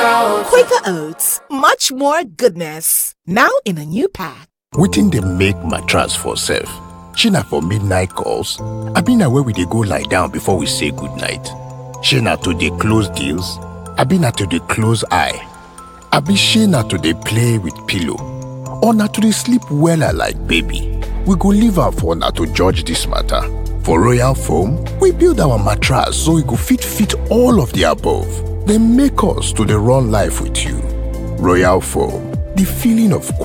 Quaker Oats, much more goodness. Now in a new pack. wetin dey make mattress for sef shey na for midnight calls abi na where we dey go lie down before we say goodnight shey na to dey close deals abi na to dey close eye abi shey na to dey play with pillow or na to dey sleep wella like baby we go leave am for una to judge dis matter for royal foam we build our mattress so e go fit fit all of the above dem make us to dey run life with you royal foam the feeling of